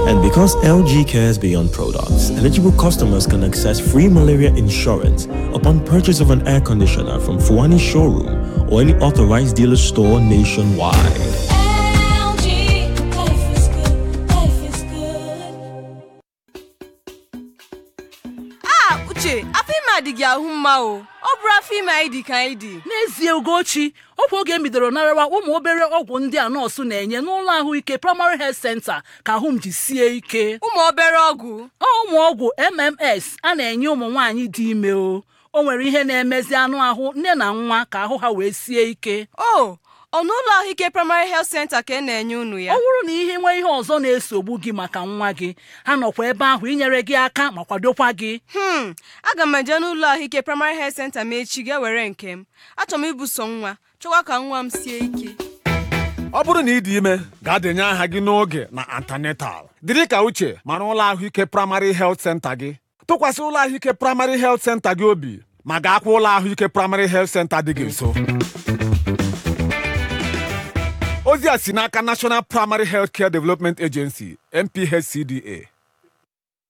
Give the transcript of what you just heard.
And because LG cares beyond products, eligible customers can access free malaria insurance upon purchase of an air conditioner from Fuani showroom or any authorized dealer store nationwide. LG, life is good, life is good. a uche afọ ime adịghị ahụ mma o ọ bụrụ afọ ime anyị dị ka anyị dị n'ezie ugochi ọkwa oge m bidoro narawa ụmụ obere ọgwụ ndị a nọọsụ na-enye n'ụlọ ahụike primary health center ka ahụ m ji sie ike ụmụ obere ọgwụ ọ ụmụ ọgwụ mms a na-enye ụmụ nwaanyị dị ime o o nwere ihe na-emezi anụ ahụ nne na nwa ka ahụ ha wee sie ike o ọ n'ụlọ ahụike primary health center ka ị na-enye unu ọ ya bụrụ na ihe nwee ihe ọzọ na-esogbu gị maka nwa gị ha nọkwa ebe ahụ inyere gị aka ma kwadokwa gị hmm aga m eje n'ụlọ ahụike primary health center ma echi ga were nke m achọrọ m ibuso nwa chọkwa ka nwa m sie ike ọ bụrụ na ị dị ime gaa denye aha gị n'oge na antenatal dịrị ka uche mara ụlọ ahụike praịmarị health center gị tụkwasị ụlọ ahụike praịmarị health center gị obi ma gaakwa ụlọ ahụike praịmarị health center dị gị nso ozi a si n'aka National Primary Health Care Development Agency NPHCDA